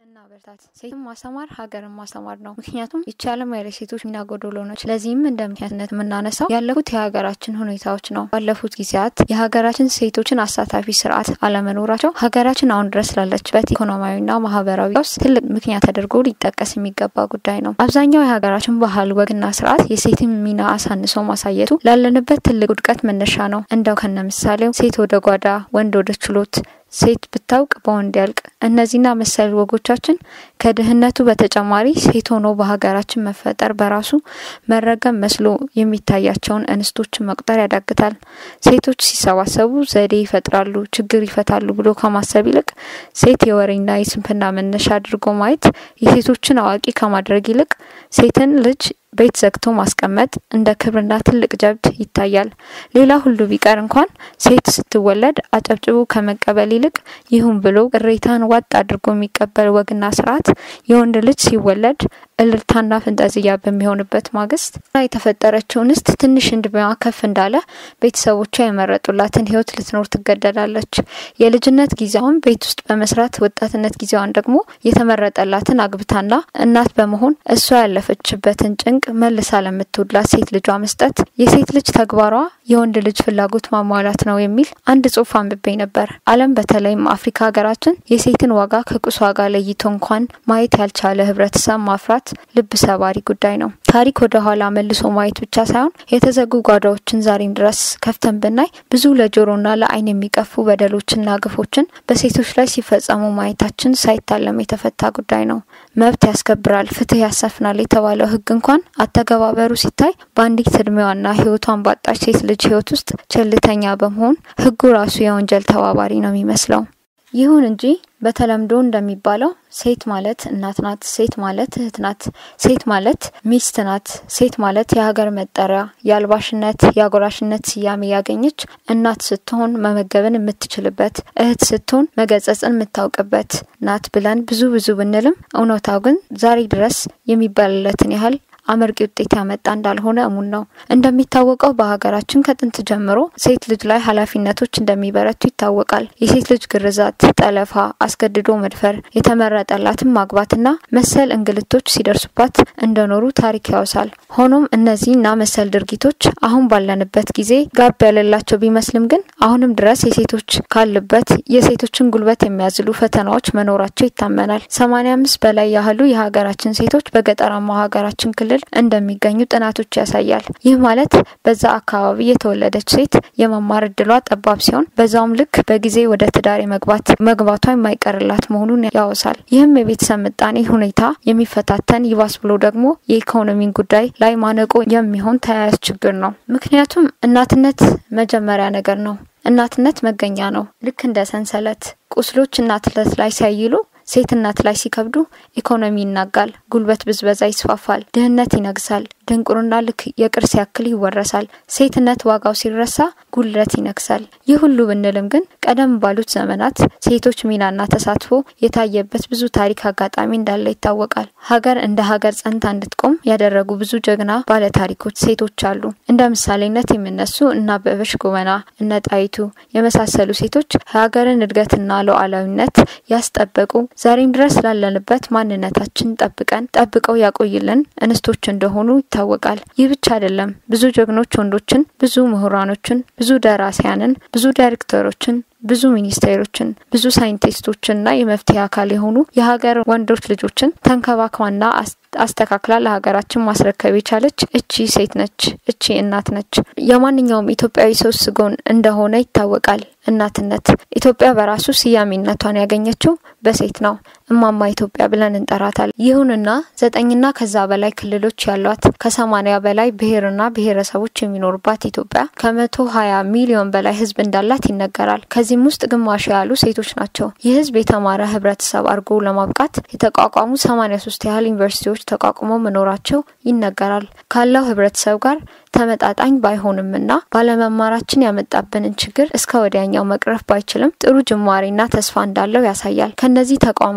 እናበርታት። ሴትን ማስተማር ሀገርን ማስተማር ነው። ምክንያቱም ይቺ ዓለም ያለ ሴቶች ሚና ጎዶሎ ነች። ለዚህም እንደ ምክንያትነት የምናነሳው ያለፉት የሀገራችን ሁኔታዎች ነው። ባለፉት ጊዜያት የሀገራችን ሴቶችን አሳታፊ ስርዓት አለመኖራቸው ሀገራችን አሁን ድረስ ላለችበት ኢኮኖሚያዊና ማህበራዊ ቀውስ ትልቅ ምክንያት ተደርጎ ሊጠቀስ የሚገባ ጉዳይ ነው። አብዛኛው የሀገራችን ባህል፣ ወግና ስርዓት የሴትን ሚና አሳንሶ ማሳየቱ ላለንበት ትልቅ ውድቀት መነሻ ነው። እንደው ከነ ምሳሌው ሴት ወደ ጓዳ፣ ወንድ ወደ ችሎት ሴት ብታውቅ በወንድ ያልቅ። እነዚህና መሰል ወጎቻችን ከድህነቱ በተጨማሪ ሴት ሆኖ በሀገራችን መፈጠር በራሱ መረገም መስሎ የሚታያቸውን እንስቶችን መቁጠር ያዳግታል። ሴቶች ሲሰባሰቡ ዘዴ ይፈጥራሉ፣ ችግር ይፈታሉ ብሎ ከማሰብ ይልቅ ሴት የወሬና የስንፍና መነሻ አድርጎ ማየት የሴቶችን አዋቂ ከማድረግ ይልቅ ሴትን ልጅ ቤት ዘግቶ ማስቀመጥ እንደ ክብርና ትልቅ ጀብድ ይታያል። ሌላ ሁሉ ቢቀር እንኳን ሴት ስትወለድ አጨብጭቡ ከመቀበል ይልቅ ይሁን ብሎ ቅሬታን ዋጥ አድርጎ የሚቀበል ወግና ስርዓት የወንድ ልጅ ሲወለድ እልልታና ፍንጠዝያ በሚሆንበት ማግስት የተፈጠረችው እንስት ትንሽ እድሜዋ ከፍ እንዳለ ቤተሰቦቿ የመረጡላትን ሕይወት ልትኖር ትገደዳለች። የልጅነት ጊዜዋን ቤት ውስጥ በመስራት ወጣትነት ጊዜዋን ደግሞ የተመረጠላትን አግብታና እናት በመሆን እሷ ያለፈችበትን ጭንቅ መልሳ ለምትውላት ሴት ልጇ መስጠት የሴት ልጅ ተግባሯ የወንድ ልጅ ፍላጎት ማሟላት ነው የሚል አንድ ጽሑፍ አንብቤ ነበር። ዓለም በተለይም አፍሪካ ሀገራችን የሴትን ዋጋ ከቁስ ዋጋ ለይቶ እንኳን ማየት ያልቻለ ህብረተሰብ ማፍራት ልብ ሰባሪ ጉዳይ ነው። ታሪክ ወደ ኋላ መልሶ ማየት ብቻ ሳይሆን የተዘጉ ጓዳዎችን ዛሬም ድረስ ከፍተን ብናይ ብዙ ለጆሮና ለዓይን የሚቀፉ በደሎችና ግፎችን በሴቶች ላይ ሲፈጸሙ ማየታችን ሳይታለም የተፈታ ጉዳይ ነው። መብት ያስከብራል፣ ፍትህ ያሰፍናል የተባለው ህግ እንኳን አተገባበሩ ሲታይ በአንዲት እድሜዋና ህይወቷን ባጣች ሴት ልጅ ህይወት ውስጥ ቸልተኛ በመሆን ህጉ ራሱ የወንጀል ተባባሪ ነው የሚመስለው። ይሁን እንጂ በተለምዶ እንደሚባለው ሴት ማለት እናት ናት፣ ሴት ማለት እህት ናት፣ ሴት ማለት ሚስት ናት፣ ሴት ማለት የሀገር መጠሪያ የአልባሽነት የአጎራሽነት ስያሜ ያገኘች እናት ስትሆን መመገብን የምትችልበት እህት ስትሆን መገጸጽን የምታውቅበት ናት ብለን ብዙ ብዙ ብንልም እውነታው ግን ዛሬ ድረስ የሚባልለትን ያህል አመርቂ ውጤት ያመጣ እንዳልሆነ እሙን ነው። እንደሚታወቀው በሀገራችን ከጥንት ጀምሮ ሴት ልጅ ላይ ኃላፊነቶች እንደሚበረቱ ይታወቃል። የሴት ልጅ ግርዛት፣ ጠለፋ፣ አስገድዶ መድፈር፣ የተመረጠላትን ማግባትና መሰል እንግልቶች ሲደርሱባት እንደኖሩ ታሪክ ያወሳል። ሆኖም እነዚህና መሰል ድርጊቶች አሁን ባለንበት ጊዜ ጋብ ያለላቸው ቢመስልም ግን አሁንም ድረስ የሴቶች ካሉበት የሴቶችን ጉልበት የሚያዝሉ ፈተናዎች መኖራቸው ይታመናል። ሰማኒያ አምስት በላይ ያህሉ የሀገራችን ሴቶች በገጠራማው ሀገራችን ክልል እንደሚገኙ ጥናቶች ያሳያል። ይህ ማለት በዛ አካባቢ የተወለደች ሴት የመማር እድሏ ጠባብ ሲሆን በዛውም ልክ በጊዜ ወደ ትዳር መግባት መግባቷ የማይቀርላት መሆኑን ያወሳል። ይህም የቤተሰብ ምጣኔ ሁኔታ የሚፈታተን ይባስ ብሎ ደግሞ የኢኮኖሚን ጉዳይ ላይ ማነቆ የሚሆን ተያያዥ ችግር ነው። ምክንያቱም እናትነት መጀመሪያ ነገር ነው። እናትነት መገኛ ነው። ልክ እንደ ሰንሰለት ቁስሎች እናትነት ላይ ሲያይሉ ሴት እናት ላይ ሲከብዱ ኢኮኖሚ ይናጋል፣ ጉልበት ብዝበዛ ይስፋፋል፣ ድህነት ይነግሳል፣ ድንቁርና ልክ የቅርስ ያክል ይወረሳል። ሴትነት ዋጋው ሲረሳ ጉልበት ይነግሳል። ይህ ሁሉ ብንልም ግን ቀደም ባሉት ዘመናት ሴቶች ሚናና ተሳትፎ የታየበት ብዙ ታሪክ አጋጣሚ እንዳለ ይታወቃል። ሀገር እንደ ሀገር ጸንታ እንድትቆም ያደረጉ ብዙ ጀግና ባለ ታሪኮች ሴቶች አሉ። እንደ ምሳሌነት የሚነሱ እነ አበበች ጎበና፣ እነ ጣይቱ የመሳሰሉ ሴቶች ሀገርን እድገትና ሉዓላዊነት ያስጠበቁ ዛሬም ድረስ ላለንበት ማንነታችን ጠብቀን ጠብቀው ያቆይልን እንስቶች እንደሆኑ ይታወቃል። ይህ ብቻ አይደለም። ብዙ ጀግኖች ወንዶችን፣ ብዙ ምሁራኖችን፣ ብዙ ደራሲያንን፣ ብዙ ዳይሬክተሮችን ብዙ ሚኒስቴሮችን ብዙ ሳይንቲስቶችንና የመፍትሄ አካል የሆኑ የሀገር ወንዶች ልጆችን ተንከባክባና አስተካክላ ለሀገራችን ማስረከብ የቻለች እቺ ሴት ነች። እቺ እናት ነች። የማንኛውም ኢትዮጵያዊ ሰው ስጎን እንደሆነ ይታወቃል። እናትነት ኢትዮጵያ በራሱ ስያሜነቷን ያገኘችው በሴት ነው። እማማ ኢትዮጵያ ብለን እንጠራታለን። ይሁንና ዘጠኝና ከዛ በላይ ክልሎች ያሏት ከሰማኒያ በላይ ብሔርና ብሔረሰቦች የሚኖሩባት ኢትዮጵያ ከመቶ ሀያ ሚሊዮን በላይ ሕዝብ እንዳላት ይነገራል። ከዚህም ውስጥ ግማሽ ያሉ ሴቶች ናቸው። ይህ ሕዝብ የተማረ ህብረተሰብ አድርጎ ለማብቃት የተቋቋሙ ሰማኒያ ሶስት ያህል ዩኒቨርሲቲዎች ተቋቁመው መኖራቸው ይነገራል። ካለው ህብረተሰብ ጋር ተመጣጣኝ ባይሆንምና ባለመማራችን ያመጣብንን ችግር እስከ ወዲያኛው መቅረፍ ባይችልም ጥሩ ጅማሬና ተስፋ እንዳለው ያሳያል። ከነዚህ ተቋማትም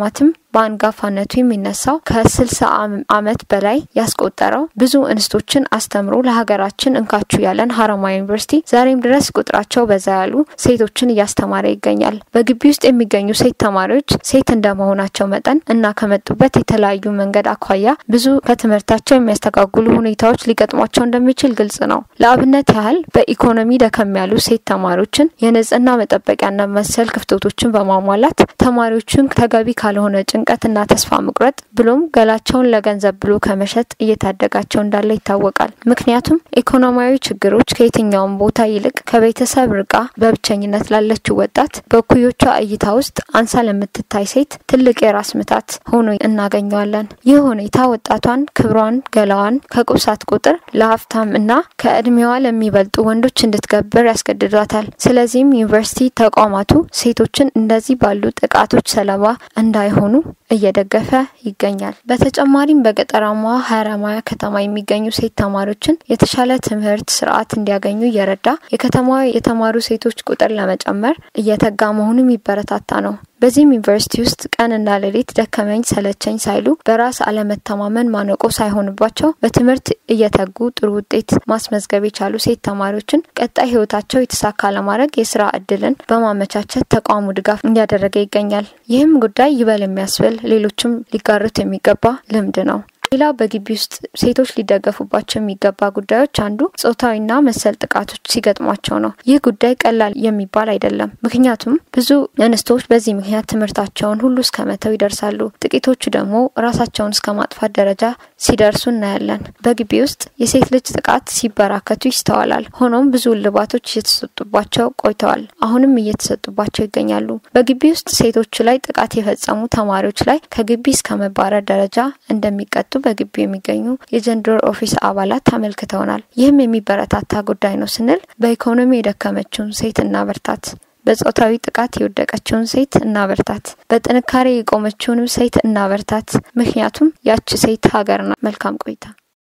በአንጋፋነቱ የሚነሳው ከስልሳ ዓመት በላይ ያስቆጠረው ብዙ እንስቶችን አስተምሮ ለሀገራችን እንካችሁ ያለን ሀረማያ ዩኒቨርሲቲ ዛሬም ድረስ ቁጥራቸው በዛ ያሉ ሴቶችን እያስተማረ ይገኛል። በግቢ ውስጥ የሚገኙ ሴት ተማሪዎች ሴት እንደመሆናቸው መጠን እና ከመጡበት የተለያዩ መንገድ አኳያ ብዙ ከትምህርታቸው የሚያስተጋግሉ ሁኔታዎች ሊገጥሟቸው እንደሚችል ግልጽ ነው። ለአብነት ያህል በኢኮኖሚ ደከም ያሉ ሴት ተማሪዎችን የንጽህና መጠበቂያና መሰል ክፍተቶችን በማሟላት ተማሪዎችን ተገቢ ካልሆነ ጭንቀትና ተስፋ መቁረጥ ብሎም ገላቸውን ለገንዘብ ብሎ ከመሸጥ እየታደጋቸው እንዳለ ይታወቃል። ምክንያቱም ኢኮኖሚያዊ ችግሮች ከየትኛውም ቦታ ይልቅ ከቤተሰብ ርቃ በብቸኝነት ላለችው ወጣት በእኩዮቿ እይታ ውስጥ አንሳ ለምትታይ ሴት ትልቅ የራስ ምታት ሆኖ እናገኘዋለን። ይህ ሁኔታ ወጣቷን ክብሯን፣ ገላዋን ከቁሳት ቁጥር ለሀብታም እና ከእድሜዋ ለሚበልጡ ወንዶች እንድትገብር ያስገድዷታል። ስለዚህም ዩኒቨርሲቲ ተቋማቱ ሴቶችን እንደዚህ ባሉ ጥቃቶች ሰለባ እንዳይሆኑ እየደገፈ ይገኛል። በተጨማሪም በገጠራማዋ ሀረማያ ከተማ የሚገኙ ሴት ተማሪዎችን የተሻለ ትምህርት ስርዓት እንዲያገኙ እየረዳ የከተማዋ የተማሩ ሴቶች ቁጥር ለመጨመር እየተጋ መሆኑ የሚበረታታ ነው። በዚህም ዩኒቨርሲቲ ውስጥ ቀንና ሌሊት ደከመኝ ሰለቸኝ ሳይሉ በራስ አለመተማመን ማነቆ ሳይሆንባቸው በትምህርት እየተጉ ጥሩ ውጤት ማስመዝገብ የቻሉ ሴት ተማሪዎችን ቀጣይ ህይወታቸው የተሳካ ለማድረግ የስራ እድልን በማመቻቸት ተቋሙ ድጋፍ እያደረገ ይገኛል። ይህም ጉዳይ ይበል የሚያስብል ሌሎችም ሊጋሩት የሚገባ ልምድ ነው። ሌላው በግቢ ውስጥ ሴቶች ሊደገፉባቸው የሚገባ ጉዳዮች አንዱ ጾታዊና መሰል ጥቃቶች ሲገጥሟቸው ነው። ይህ ጉዳይ ቀላል የሚባል አይደለም። ምክንያቱም ብዙ እንስቶች በዚህ ምክንያት ትምህርታቸውን ሁሉ እስከ መተው ይደርሳሉ። ጥቂቶቹ ደግሞ ራሳቸውን እስከ ማጥፋት ደረጃ ሲደርሱ እናያለን። በግቢ ውስጥ የሴት ልጅ ጥቃት ሲበራከቱ ይስተዋላል። ሆኖም ብዙ እልባቶች እየተሰጡባቸው ቆይተዋል። አሁንም እየተሰጡባቸው ይገኛሉ። በግቢ ውስጥ ሴቶች ላይ ጥቃት የፈጸሙ ተማሪዎች ላይ ከግቢ እስከ መባረር ደረጃ እንደሚቀጡ በግቢው የሚገኙ የጀንደር ኦፊስ አባላት አመልክተውናል። ይህም የሚበረታታ ጉዳይ ነው ስንል በኢኮኖሚ የደከመችውን ሴት እናበርታት፣ በጾታዊ ጥቃት የወደቀችውን ሴት እናበርታት፣ በጥንካሬ የቆመችውንም ሴት እናበርታት። ምክንያቱም ያች ሴት ሀገር ናት። መልካም ቆይታ።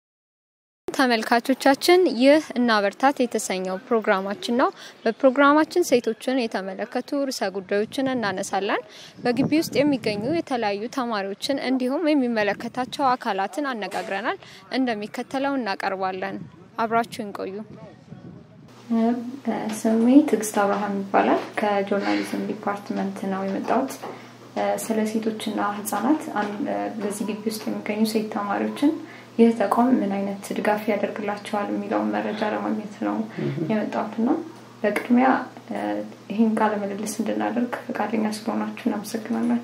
ተመልካቾቻችን ይህ እናበርታት የተሰኘው ፕሮግራማችን ነው። በፕሮግራማችን ሴቶችን የተመለከቱ ርዕሰ ጉዳዮችን እናነሳለን። በግቢ ውስጥ የሚገኙ የተለያዩ ተማሪዎችን እንዲሁም የሚመለከታቸው አካላትን አነጋግረናል። እንደሚከተለው እናቀርባለን። አብራችሁን ቆዩ። ስሜ ትዕግስት አብርሃም ይባላል። ከጆርናሊዝም ዲፓርትመንት ነው የመጣሁት። ስለ ሴቶችና ህጻናት በዚህ ግቢ ውስጥ የሚገኙ ሴት ተማሪዎችን ይህ ተቋም ምን አይነት ድጋፍ ያደርግላቸዋል የሚለውን መረጃ ለማግኘት ነው የመጣሁት ነው። በቅድሚያ ይህን ቃለ ምልልስ እንድናደርግ ፈቃደኛ ስለሆናችሁ እናመሰግናለን።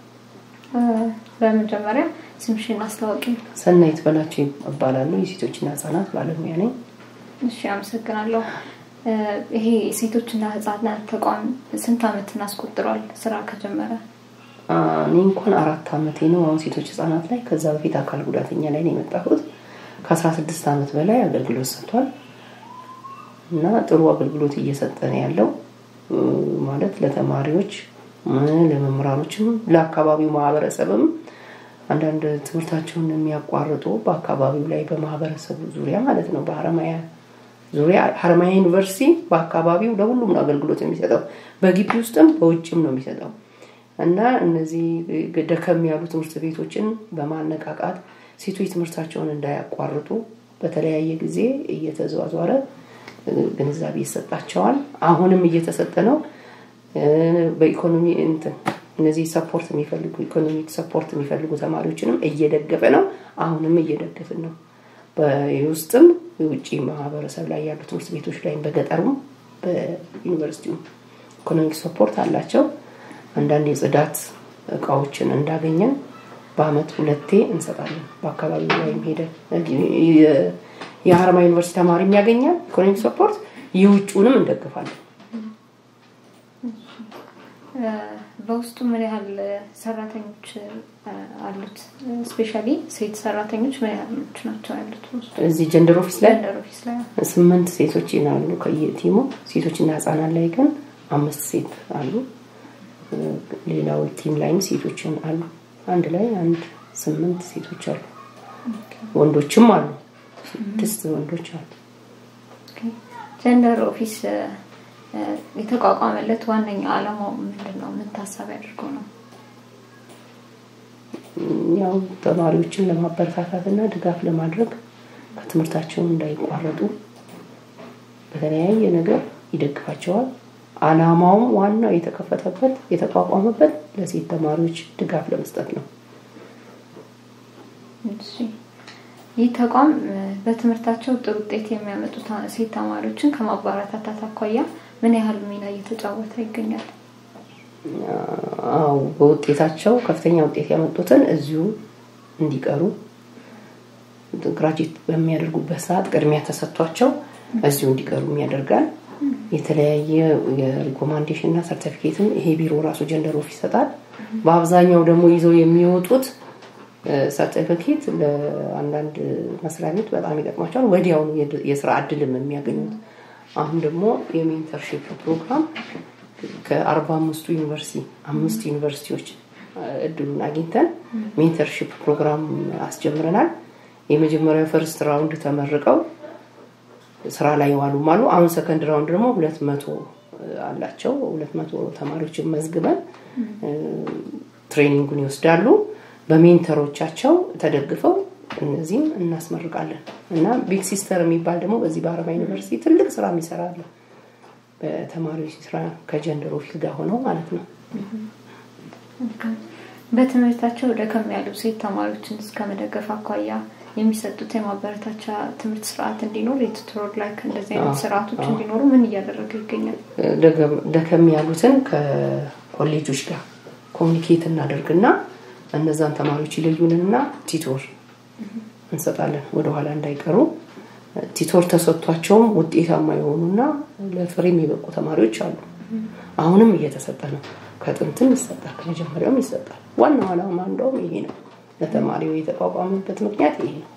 በመጀመሪያ ስምሽን አስታወቂ። ሰናይት በላቸው እባላለሁ። የሴቶችና ህጻናት ባለሙያ ነኝ። እሺ፣ አመሰግናለሁ። ይሄ የሴቶችና ህጻናት ተቋም ስንት አመትን አስቆጥሯል ስራ ከጀመረ? እኔ እንኳን አራት አመቴ ነው አሁን ሴቶች ህጻናት ላይ። ከዛ በፊት አካል ጉዳተኛ ላይ ነው የመጣሁት። ከአስራ ስድስት አመት በላይ አገልግሎት ሰጥቷል እና ጥሩ አገልግሎት እየሰጠ ነው ያለው ማለት ለተማሪዎች፣ ለመምህራኖችም፣ ለአካባቢው ማህበረሰብም አንዳንድ ትምህርታቸውን የሚያቋርጡ በአካባቢው ላይ በማህበረሰቡ ዙሪያ ማለት ነው በሀረማያ ዙሪያ ሀረማያ ዩኒቨርሲቲ በአካባቢው ለሁሉም ነው አገልግሎት የሚሰጠው በግቢ ውስጥም በውጭም ነው የሚሰጠው እና እነዚህ ደከም ያሉ ትምህርት ቤቶችን በማነቃቃት ሴቶች ትምህርታቸውን እንዳያቋርጡ በተለያየ ጊዜ እየተዘዋዟረ ግንዛቤ ይሰጣቸዋል። አሁንም እየተሰጠ ነው። በኢኮኖሚ እንትን እነዚህ ሰፖርት የሚፈልጉ ኢኮኖሚክ ሰፖርት የሚፈልጉ ተማሪዎችንም እየደገፈ ነው። አሁንም እየደገፍን ነው። በውስጥም የውጭ ማህበረሰብ ላይ ያሉ ትምህርት ቤቶች ላይ በገጠሩም በዩኒቨርሲቲውም ኢኮኖሚክ ሰፖርት አላቸው። አንዳንድ የጽዳት እቃዎችን እንዳገኘን በአመት ሁለቴ እንሰጣለን። በአካባቢው ላይ ሄደ የሀረማ ዩኒቨርሲቲ ተማሪ የሚያገኛል ኢኮኖሚክ ሰፖርት፣ የውጭውንም እንደግፋለን። በውስጡ ምን ያህል ሰራተኞች አሉት? ስፔሻሊ ሴት ሰራተኞች ምን ያህሎች ናቸው ያሉት? እዚህ ጀንደር ኦፊስ ላይ ጀንደር ኦፊስ ላይ ስምንት ሴቶች ይናሉ ከየቲሙ። ሴቶችና ህጻናት ላይ ግን አምስት ሴት አሉ። ሌላው ቲም ላይም ሴቶችን አሉ። አንድ ላይ አንድ ስምንት ሴቶች አሉ። ወንዶችም አሉ። ስድስት ወንዶች አሉ። ጀንደር ኦፊስ የተቋቋመለት ዋነኛ አላማው ምንድን ነው? ምን ታሳቢ አድርጎ ነው? ያው ተማሪዎችን ለማበረታታት እና ድጋፍ ለማድረግ ከትምህርታቸው እንዳይቋረጡ በተለያየ ነገር ይደግፋቸዋል። አላማውም ዋናው የተከፈተበት የተቋቋመበት ለሴት ተማሪዎች ድጋፍ ለመስጠት ነው። ይህ ተቋም በትምህርታቸው ጥሩ ውጤት የሚያመጡ ሴት ተማሪዎችን ከማበረታታት አኳያ ምን ያህል ሚና እየተጫወተ ይገኛል? አዎ በውጤታቸው ከፍተኛ ውጤት ያመጡትን እዚሁ እንዲቀሩ ግራጅዌት በሚያደርጉበት ሰዓት ቅድሚያ ተሰጥቷቸው እዚሁ እንዲቀሩ ያደርጋል። የተለያየ የሪኮማንዴሽን እና ሰርቲፊኬትም ይሄ ቢሮ ራሱ ጀንደር ኦፊስ ይሰጣል። በአብዛኛው ደግሞ ይዘው የሚወጡት ሰርቲፊኬት ለአንዳንድ መስሪያ ቤት በጣም ይጠቅማቸዋል። ወዲያውኑ የስራ እድልም የሚያገኙት። አሁን ደግሞ የሜንተርሺፕ ፕሮግራም ከአርባ አምስቱ ዩኒቨርሲቲ አምስት ዩኒቨርሲቲዎች እድሉን አግኝተን ሜንተርሺፕ ፕሮግራም አስጀምረናል። የመጀመሪያው ፈርስት ራውንድ ተመርቀው ስራ ላይ የዋሉም አሉ። አሁን ሰከንድ ራውንድ ደግሞ ሁለት መቶ አላቸው። ሁለት መቶ ተማሪዎችን መዝግበን ትሬኒንጉን ይወስዳሉ። በሜንተሮቻቸው ተደግፈው እነዚህም እናስመርቃለን እና ቢግ ሲስተር የሚባል ደግሞ በዚህ በአረባ ዩኒቨርሲቲ ትልቅ ስራ የሚሰራለ በተማሪዎች ስራ ከጀንደር ኦፊስ ጋር ሆነው ማለት ነው። በትምህርታቸው ደከም ያሉ ሴት ተማሪዎችን እስከ መደገፍ አኳያ የሚሰጡት የማበረታቻ ትምህርት ስርዓት እንዲኖር የቱቶር ላይ እንደዚህ አይነት ስርዓቶች እንዲኖሩ ምን እያደረገ ይገኛል? ደከም ያሉትን ከኮሌጆች ጋር ኮሚኒኬት እናደርግና እነዛን ተማሪዎች ይለዩንና ቲቶር እንሰጣለን። ወደኋላ እንዳይቀሩ ቲቶር ተሰጥቷቸውም ውጤታማ የሆኑና ለፍሬም የበቁ ተማሪዎች አሉ። አሁንም እየተሰጠ ነው። ከጥንትም ይሰጣል፣ ከመጀመሪያውም ይሰጣል። ዋናው ዓላማ እንደውም ይሄ ነው። ለተማሪው የተቋቋመበት ምክንያት ይሄ ነው።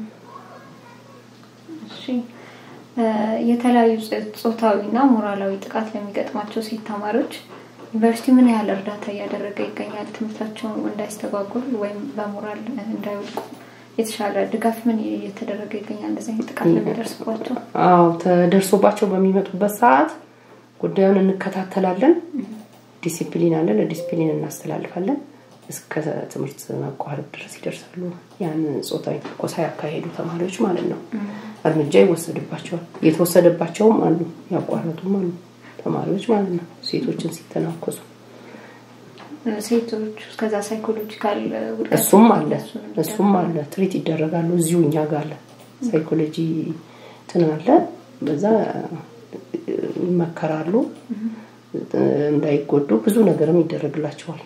የተለያዩ ጾታዊና ሞራላዊ ጥቃት ለሚገጥማቸው ሴት ተማሪዎች ዩኒቨርሲቲ ምን ያህል እርዳታ እያደረገ ይገኛል? ትምህርታቸውን እንዳይስተጓጎል ወይም በሞራል እንዳይወድቁ የተሻለ ድጋፍ ምን እየተደረገ ይገኛል? እንደዚህ አይነት ጥቃት ለሚደርስባቸው? አዎ ተደርሶባቸው በሚመጡበት ሰዓት ጉዳዩን እንከታተላለን። ዲሲፕሊን አለ፣ ለዲሲፕሊን እናስተላልፋለን። እስከ ትምህርት መቋረጥ ድረስ ይደርሳሉ። ያን ጾታዊ ትንኮሳ ያካሄዱ ተማሪዎች ማለት ነው። እርምጃ ይወሰድባቸዋል። የተወሰደባቸውም አሉ፣ ያቋረጡም አሉ ተማሪዎች ማለት ነው። ሴቶችን ሲተናኮሱ ሴቶች ከዛ ሳይኮሎጂካል እሱም አለ እሱም አለ ትሪት ይደረጋሉ። እዚሁ እኛ ጋር አለ ሳይኮሎጂ እንትን አለ። በዛ ይመከራሉ እንዳይጎዱ ብዙ ነገርም ይደረግላቸዋል።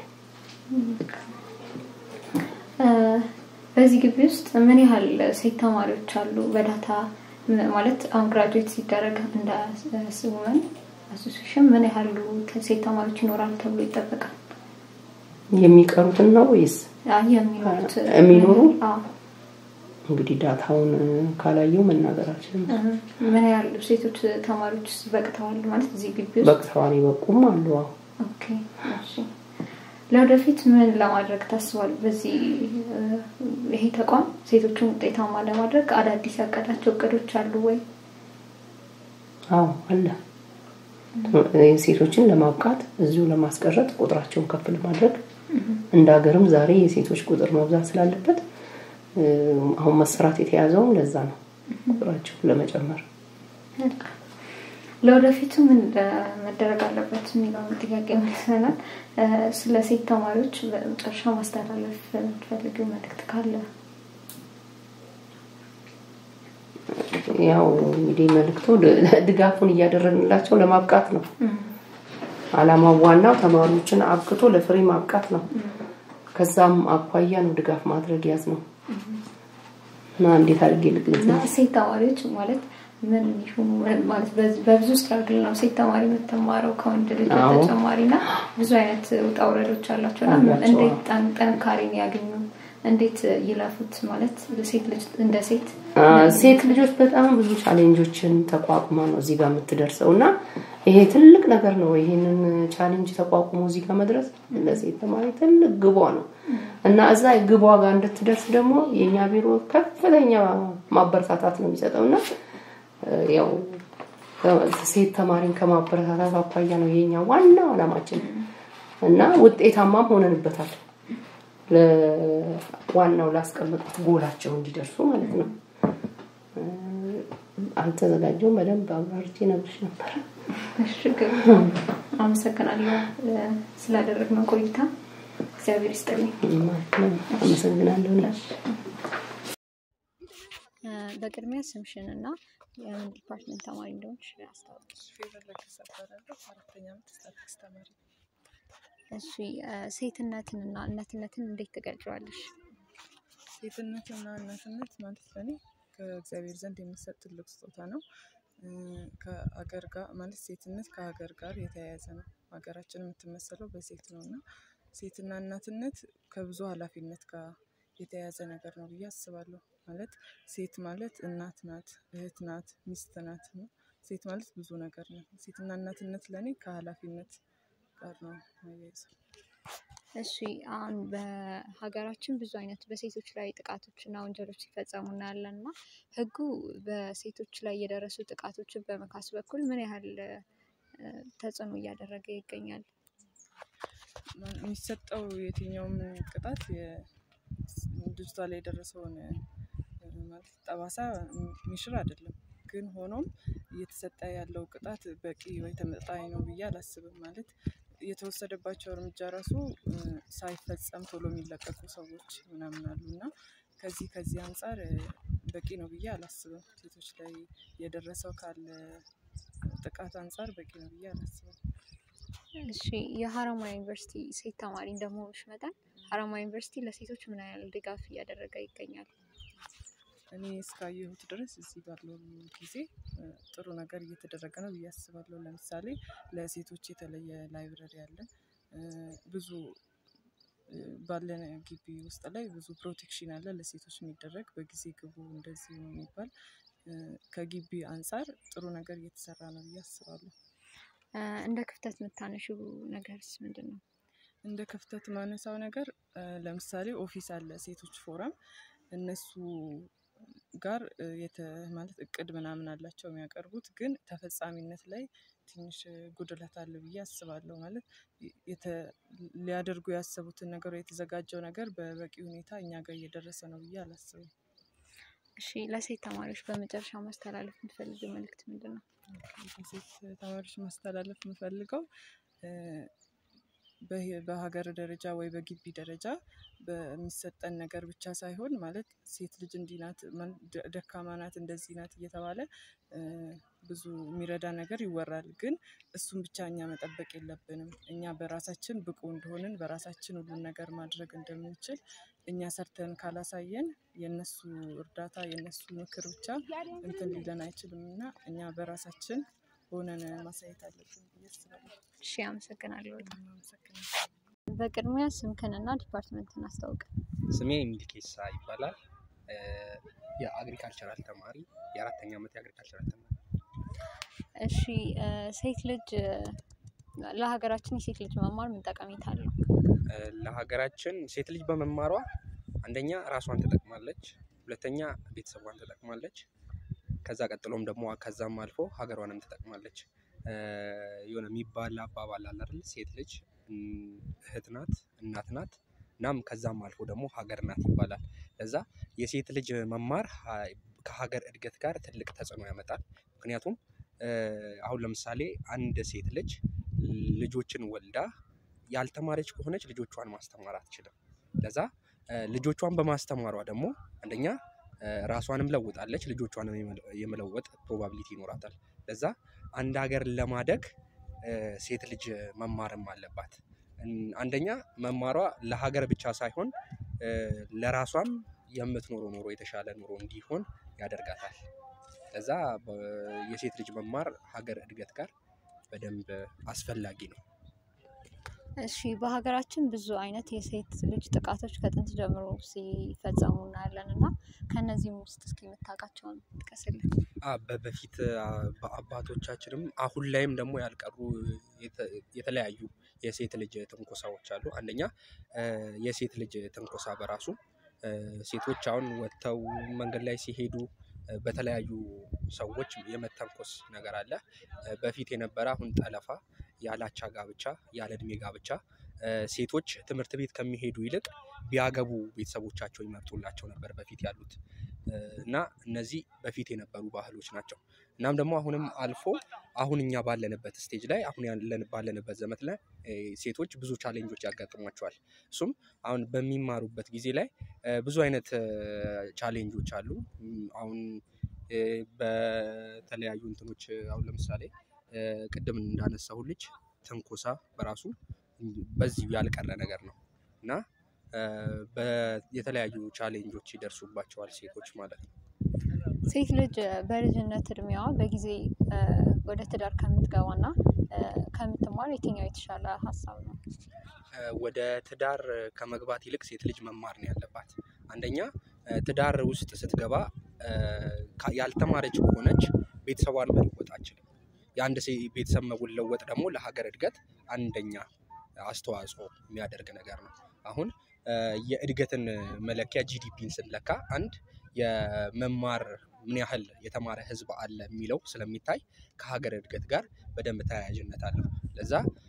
በዚህ ግቢ ውስጥ ምን ያህል ሴት ተማሪዎች አሉ? በዳታ ማለት አሁን ግራጁዌት ሲደረግ እንደ ውመን አሶሲሽን ምን ያህሉ ሴት ተማሪዎች ይኖራል ተብሎ ይጠበቃል? የሚቀሩትን ነው ወይስ የሚኖሩት የሚኖሩ? እንግዲህ ዳታውን ካላየው መናገር አልችልም። ምን ያህል ሴቶች ተማሪዎች በቅተዋል ማለት እዚህ ግቢ ውስጥ በቅተዋል ይበቁም አሉ። ኦኬ እሺ። ለወደፊት ምን ለማድረግ ታስቧል? በዚህ ይሄ ተቋም ሴቶችን ውጤታማ ለማድረግ አዳዲስ ያቀዳቸው እቅዶች አሉ ወይ? አዎ አለ። ሴቶችን ለማብቃት እዚሁ ለማስቀረት ቁጥራቸውን ከፍ ለማድረግ እንደ ሀገርም ዛሬ የሴቶች ቁጥር መብዛት ስላለበት አሁን መሰራት የተያዘውም ለዛ ነው፣ ቁጥራቸው ለመጨመር። ለወደፊቱ ምን መደረግ አለበት የሚለውን ጥያቄ መልሰናል። ስለ ሴት ተማሪዎች በመጨረሻ ማስተላለፍ የምትፈልጊው መልዕክት ካለ? ያው እንግዲህ መልዕክቱ ድጋፉን እያደረግንላቸው ለማብቃት ነው። አላማው ዋናው ተማሪዎችን አብቅቶ ለፍሬ ማብቃት ነው። ከዛም አኳያ ነው ድጋፍ ማድረግ ያዝ ነው እና እንዴት አድርጌ ልግለጽ? ሴት ተማሪዎች ማለት ምን ይሁኑ ማለት በብዙ ስትራግል ነው ሴት ተማሪ የምትማረው ከወንድ ልጅ በተጨማሪ እና ብዙ አይነት ውጣ ውረዶች አላቸው እና እንዴት ጥንካሬን ያገኙ እንዴት ይለፉት ማለት ሴት ልጅ እንደ ሴት ሴት ልጆች በጣም ብዙ ቻሌንጆችን ተቋቁማ ነው እዚህ ጋር የምትደርሰው እና ይሄ ትልቅ ነገር ነው። ይሄንን ቻሌንጅ ተቋቁሞ እዚህ ጋር መድረስ ለሴት ተማሪ ትልቅ ግቧ ነው እና እዛ ግቧ ጋር እንድትደርስ ደግሞ የእኛ ቢሮ ከፍተኛ ማበረታታት ነው የሚሰጠው እና ያው ሴት ተማሪን ከማበረታታት አኳያ ነው የኛ ዋናው አላማችን እና ውጤታማም ሆነንበታል። ለዋናው ላስቀመጡት ጎላቸው እንዲደርሱ ማለት ነው። አልተዘጋጀውም። በደንብ አብራርቼ ነግርሽ ነበረ። ችግር አመሰግናለሁ ስላደረግነው ቆይታ እግዚአብሔር ይስጥልኝ። አመሰግናለሁ። በቅድሚያ ስምሽን እና የምን ዲፓርትመንት ተማሪ እንደሆንሽ አስታውቂ። እሺ ሴትነትንና እናትነትን እንዴት ትገልጫዋለሽ? ሴትነትና እናትነት ማለት ለኔ ከእግዚአብሔር ዘንድ የሚሰጥ ትልቅ ስጦታ ነው። ከሀገር ጋር ማለት ሴትነት ከሀገር ጋር የተያያዘ ነው። ሀገራችን የምትመሰለው በሴት ነው እና ሴትና እናትነት ከብዙ ኃላፊነት ጋር የተያያዘ ነገር ነው ብዬ አስባለሁ። ማለት ሴት ማለት እናት ናት፣ እህት ናት፣ ሚስት ናት ነው። ሴት ማለት ብዙ ነገር ነው። ሴትና እናትነት ለእኔ ከኃላፊነት ጋር ነው የሚያያዘው። እሺ አሁን በሀገራችን ብዙ አይነት በሴቶች ላይ ጥቃቶች እና ወንጀሎች ሲፈጸሙ እናያለን እና ሕጉ በሴቶች ላይ የደረሱ ጥቃቶችን በመካስ በኩል ምን ያህል ተጽዕኖ እያደረገ ይገኛል? የሚሰጠው የትኛውም ቅጣት ልጅቷ ላይ የደረሰውን ማለት ጠባሳ የሚሽር አይደለም። ግን ሆኖም እየተሰጠ ያለው ቅጣት በቂ ወይ ተመጣጣኝ ነው ብዬ አላስብም። ማለት የተወሰደባቸው እርምጃ ራሱ ሳይፈጸም ቶሎ የሚለቀቁ ሰዎች ምናምን አሉ እና ከዚህ ከዚህ አንጻር በቂ ነው ብዬ አላስብም። ሴቶች ላይ የደረሰው ካለ ጥቃት አንጻር በቂ ነው ብዬ አላስብም። እሺ የሀረማያ ዩኒቨርሲቲ ሴት ተማሪ እንደመሆንሽ መጠን ሀረማያ ዩኒቨርሲቲ ለሴቶች ምን ያህል ድጋፍ እያደረገ ይገኛል? እኔ እስካየሁት ድረስ እዚህ ባለው ጊዜ ጥሩ ነገር እየተደረገ ነው ብዬ አስባለሁ። ለምሳሌ ለሴቶች የተለየ ላይብረሪ አለ። ብዙ ባለን ግቢ ውስጥ ላይ ብዙ ፕሮቴክሽን አለ ለሴቶች የሚደረግ በጊዜ ግቡ እንደዚህ ነው የሚባል ከግቢ አንጻር ጥሩ ነገር እየተሰራ ነው ብዬ አስባለሁ። እንደ ክፍተት የምታነሺው ነገርስ ምንድን ነው? እንደ ክፍተት ማነሳው ነገር ለምሳሌ ኦፊስ አለ ሴቶች ፎረም እነሱ ጋር የተ ማለት እቅድ ምናምን አላቸው የሚያቀርቡት ግን ተፈጻሚነት ላይ ትንሽ ጉድለት አለ ብዬ አስባለሁ። ማለት ሊያደርጉ ያሰቡትን ነገር የተዘጋጀው ነገር በበቂ ሁኔታ እኛ ጋር እየደረሰ ነው ብዬ አላስብም። እሺ ለሴት ተማሪዎች በመጨረሻ ማስተላለፍ የምትፈልጊው መልእክት ምንድን ነው? ሴት ተማሪዎች ማስተላለፍ የምፈልገው በሀገር ደረጃ ወይ በግቢ ደረጃ በሚሰጠን ነገር ብቻ ሳይሆን ማለት ሴት ልጅ እንዲህ ናት፣ ደካማ ናት፣ እንደዚህ ናት እየተባለ ብዙ የሚረዳ ነገር ይወራል። ግን እሱን ብቻ እኛ መጠበቅ የለብንም። እኛ በራሳችን ብቁ እንደሆንን በራሳችን ሁሉን ነገር ማድረግ እንደምንችል እኛ ሰርተን ካላሳየን የእነሱ እርዳታ የእነሱ ምክር ብቻ እንትን ሊለን አይችልም እና እኛ በራሳችን ሆነን ማሳየት አለብን ብዬ አስባለሁ። እሺ አመሰግናለሁ በጣም። አመሰግናለሁ። በቅድሚያ ስምክንና ዲፓርትመንትን አስታውቅ። ስሜ ሚልኬሳ ይባላል። የአግሪካልቸራል ተማሪ የአራተኛ ዓመት የአግሪካልቸራል ተማሪ። እሺ ሴት ልጅ ለሀገራችን የሴት ልጅ መማር ምን ጠቀሜታ አለው? ለሀገራችን ሴት ልጅ በመማሯ አንደኛ ራሷን ትጠቅማለች፣ ሁለተኛ ቤተሰቧን ትጠቅማለች። ከዛ ቀጥሎም ደግሞ ከዛም አልፎ ሀገሯንም ትጠቅማለች። የሆነ የሚባል አባባል አለ አይደል? ሴት ልጅ እህት ናት፣ እናት ናት፣ እናም ከዛም አልፎ ደግሞ ሀገር ናት ይባላል። ለዛ የሴት ልጅ መማር ከሀገር እድገት ጋር ትልቅ ተጽዕኖ ያመጣል። ምክንያቱም አሁን ለምሳሌ አንድ ሴት ልጅ ልጆችን ወልዳ ያልተማረች ከሆነች ልጆቿን ማስተማር አትችልም። ለዛ ልጆቿን በማስተማሯ ደግሞ አንደኛ ራሷንም ለውጣለች፣ ልጆቿንም የመለወጥ ፕሮባቢሊቲ ይኖራታል። ለዛ አንድ ሀገር ለማደግ ሴት ልጅ መማርም አለባት። አንደኛ መማሯ ለሀገር ብቻ ሳይሆን ለራሷም የምትኖረው ኑሮ የተሻለ ኑሮ እንዲሆን ያደርጋታል። ለዛ የሴት ልጅ መማር ሀገር እድገት ጋር በደንብ አስፈላጊ ነው። እሺ በሀገራችን ብዙ አይነት የሴት ልጅ ጥቃቶች ከጥንት ጀምሮ ሲፈጸሙ እናያለን እና ከእነዚህም ውስጥ እስኪ የምታውቃቸውን ጥቀስልን። በፊት በአባቶቻችንም አሁን ላይም ደግሞ ያልቀሩ የተለያዩ የሴት ልጅ ትንኮሳዎች አሉ። አንደኛ የሴት ልጅ ትንኮሳ በራሱ ሴቶች አሁን ወጥተው መንገድ ላይ ሲሄዱ በተለያዩ ሰዎች የመተንኮስ ነገር አለ። በፊት የነበረ አሁን ጠለፋ፣ ያላቻ ጋብቻ፣ ያለ እድሜ ጋብቻ ሴቶች ትምህርት ቤት ከሚሄዱ ይልቅ ቢያገቡ ቤተሰቦቻቸው ይመርጡላቸው ነበር በፊት ያሉት እና እነዚህ በፊት የነበሩ ባህሎች ናቸው። እናም ደግሞ አሁንም አልፎ አሁን እኛ ባለንበት ስቴጅ ላይ አሁን ያለን ባለንበት ዘመን ላይ ሴቶች ብዙ ቻሌንጆች ያጋጥሟቸዋል። እሱም አሁን በሚማሩበት ጊዜ ላይ ብዙ አይነት ቻሌንጆች አሉ። አሁን በተለያዩ እንትኖች አሁን ለምሳሌ ቅድም እንዳነሳሁልሽ ትንኮሳ በራሱ በዚሁ ያልቀረ ነገር ነው እና የተለያዩ ቻሌንጆች ይደርሱባቸዋል ሴቶች ማለት ነው። ሴት ልጅ በልጅነት እድሜዋ በጊዜ ወደ ትዳር ከምትገባና ከምትማር የትኛው የተሻለ ሀሳብ ነው? ወደ ትዳር ከመግባት ይልቅ ሴት ልጅ መማር ነው ያለባት። አንደኛ ትዳር ውስጥ ስትገባ ያልተማረች ከሆነች ቤተሰቧን መለወጥ አትችልም። የአንድ ቤተሰብ መለወጥ ደግሞ ለሀገር እድገት አንደኛ አስተዋጽኦ የሚያደርግ ነገር ነው። አሁን የእድገትን መለኪያ ጂዲፒን ስንለካ አንድ የመማር ምን ያህል የተማረ ህዝብ አለ የሚለው ስለሚታይ ከሀገር እድገት ጋር በደንብ ተያያዥነት አለው። ለዛ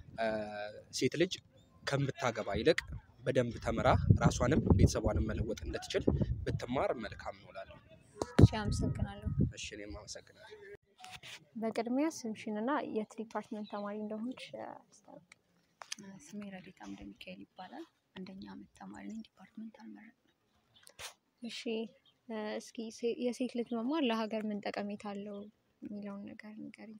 ሴት ልጅ ከምታገባ ይልቅ በደንብ ተምራ ራሷንም ቤተሰቧንም መለወጥ እንድትችል ብትማር መልካም ነው እላለሁ። እሺ አመሰግናለሁ። እሺ እኔም አመሰግናለሁ። በቅድሚያ ስምሽን እና የት ዲፓርትመንት ተማሪ እንደሆንሽ አስታውቂ? ስሜ ረዲት አምደ ሚካኤል ይባላል። አንደኛ አመት ተማሪ ነኝ። ዲፓርትመንት አልመረጥኩም። እሺ እስኪ የሴት ልጅ መማር ለሀገር ምን ጠቀሜታ አለው የሚለውን ነገር ንገሪኝ?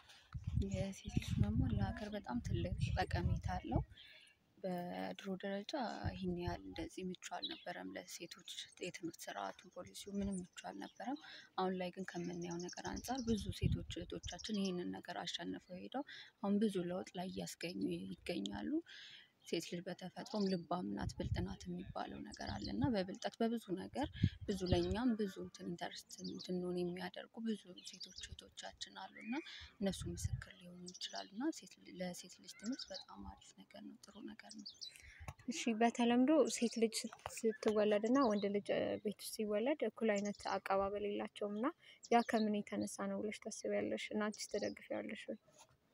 የሴት ልጅ መማር ለሀገር በጣም ትልቅ ጠቀሜታ አለው። በድሮ ደረጃ ይህን ያህል እንደዚህ ምቹ አልነበረም ለሴቶች የትምህርት ስርዓቱ ፖሊሲው ምንም ምቹ አልነበረም። አሁን ላይ ግን ከምናየው ነገር አንፃር ብዙ ሴቶች እህቶቻችን ይህንን ነገር አሸንፈው ሄደው አሁን ብዙ ለውጥ ላይ እያስገኙ ይገኛሉ። ሴት ልጅ በተፈጥሮም ልባም ናት ብልጥ ናት የሚባለው ነገር አለ እና በብልጠት በብዙ ነገር ብዙ ለኛም ብዙ እንትን ኢንተረስት እንድንሆን የሚያደርጉ ብዙ ሴቶች እህቶቻችን አሉ እና እነሱ ምስክር ሊሆኑ ይችላሉ እና ለሴት ልጅ ትምህርት በጣም አሪፍ ነገር ነው ጥሩ ነገር ነው። እሺ በተለምዶ ሴት ልጅ ስትወለድ እና ወንድ ልጅ ቤት ውስጥ ሲወለድ እኩል አይነት አቀባበል የላቸውም እና ያ ከምን የተነሳ ነው ብለሽ ታስቢያለሽ? እና አንቺስ ትደግፊያለሽ ወይ?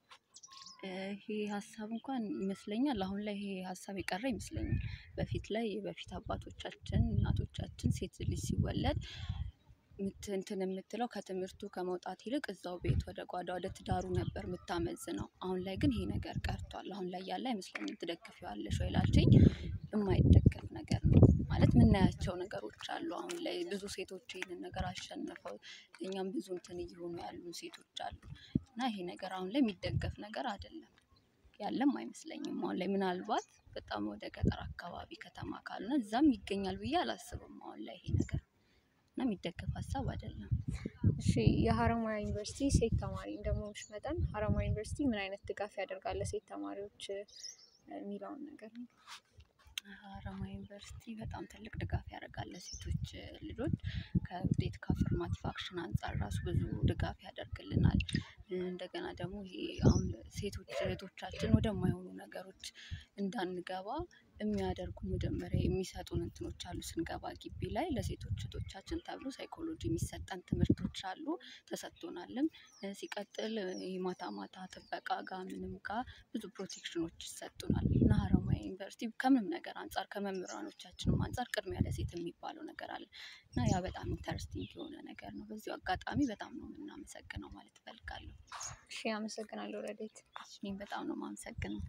ይሄ ሀሳብ እንኳን ይመስለኛል አሁን ላይ ይሄ ሀሳብ የቀረ ይመስለኛል። በፊት ላይ በፊት አባቶቻችን እናቶቻችን ሴት ልጅ ሲወለድ እንትን የምትለው ከትምህርቱ ከመውጣት ይልቅ እዛው ቤት ወደ ጓዳ ወደ ትዳሩ ነበር የምታመዝነው። አሁን ላይ ግን ይሄ ነገር ቀርቷል። አሁን ላይ ያለ አይመስለኝም። ትደግፊዋለሽ ወይ ላልሽኝ? የማይደገፍ ነገር ነው ማለት የምናያቸው ነገሮች አሉ። አሁን ላይ ብዙ ሴቶች ይህንን ነገር አሸንፈው እኛም ብዙ እንትን እየሆኑ ያሉ ሴቶች አሉ እና ይሄ ነገር አሁን ላይ የሚደገፍ ነገር አይደለም። ያለም አይመስለኝም። አሁን ላይ ምናልባት በጣም ወደ ገጠር አካባቢ ከተማ ካልሆነ እዛም ይገኛል ብዬ አላስብም። አሁን ላይ ይሄ ነገር እና የሚደገፍ ሀሳብ አይደለም። እሺ የሀረማያ ዩኒቨርሲቲ ሴት ተማሪ እንደመሆንሽ መጠን ሀረማያ ዩኒቨርሲቲ ምን አይነት ድጋፍ ያደርጋል ለሴት ተማሪዎች የሚለውን ነገር ነው? ሀረማያ ዩኒቨርሲቲ በጣም ትልቅ ድጋፍ ያደርጋል ለሴቶች ልጆች ከውጤት ከአፈርማቲቭ አክሽን አንፃር ራሱ ብዙ ድጋፍ ያደርግልናል። እንደገና ደግሞ ይሄ አሁን ሴቶች እህቶቻችን ወደማይሆኑ ነገሮች እንዳንገባ የሚያደርጉ መጀመሪያ የሚሰጡን እንትኖች አሉ። ስንገባ ግቢ ላይ ለሴቶች እህቶቻችን ተብሎ ሳይኮሎጂ የሚሰጠን ትምህርቶች አሉ ተሰጥቶናልም። ሲቀጥል ይሄ ማታ ማታ ጥበቃ ጋር ምንም ጋር ብዙ ፕሮቴክሽኖች ይሰጡናል እና ሀረማያ ዩኒቨርሲቲ ከምንም ነገር አንፃር ከመምህራኖቻችንም አንፃር ቅድሚያ ለሴት የሚባለው ነገር አለ እና ያ በጣም ኢንተረስቲንግ የሆነ ነገር ነው። በዚሁ አጋጣሚ በጣም ነው የምናመሰግነው ማለት እፈልጋለሁ። እሺ አመሰግናለሁ ረዴት። እኔም በጣም ነው የማመሰግነው።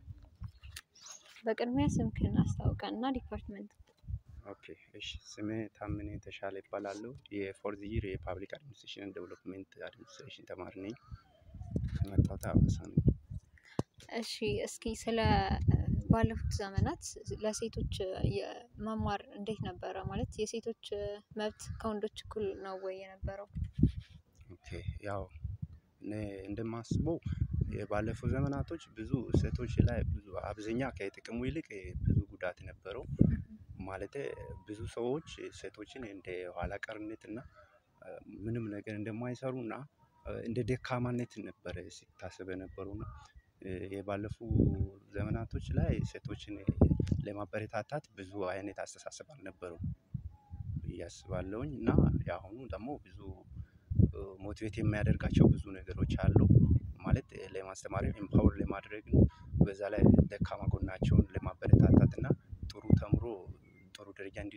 በቅድሚያ ስምክን አስታውቀን እና ዲፓርትመንት ኦኬ እሺ ስሜ ታምኔ ተሻለ ይባላለሁ። የፎርዝ ይር የፓብሊክ አድሚኒስትሬሽን ዴቨሎፕሜንት አድሚኒስትሬሽን ተማሪ ነኝ። የመጣሁት ሀዋሳ ነው። እሺ እስኪ ስለ ባለፉት ዘመናት ለሴቶች መማር እንዴት ነበረ? ማለት የሴቶች መብት ከወንዶች እኩል ነው ወይ የነበረው? ኦኬ ያው እኔ እንደማስበው የባለፉ ዘመናቶች ብዙ ሴቶች ላይ ብዙ አብዛኛ ከጥቅሙ ይልቅ ብዙ ጉዳት ነበረው። ማለቴ ብዙ ሰዎች ሴቶችን እንደ ኋላ ቀርነት እና ምንም ነገር እንደማይሰሩ እና እንደ ደካማነት ነበረ ሲታሰብ የነበረው እና የባለፉ ዘመናቶች ላይ ሴቶችን ለማበረታታት ብዙ አይነት አስተሳሰብ አልነበረውም ብዬ አስባለሁኝ እና የአሁኑ ደግሞ ብዙ ሞቲቬት የሚያደርጋቸው ብዙ ነገሮች አሉ። ማለት ለማስተማር ኤምፓወር ለማድረግ ነው። በዛ ላይ ደካማ ጎናቸውን ለማበረታታት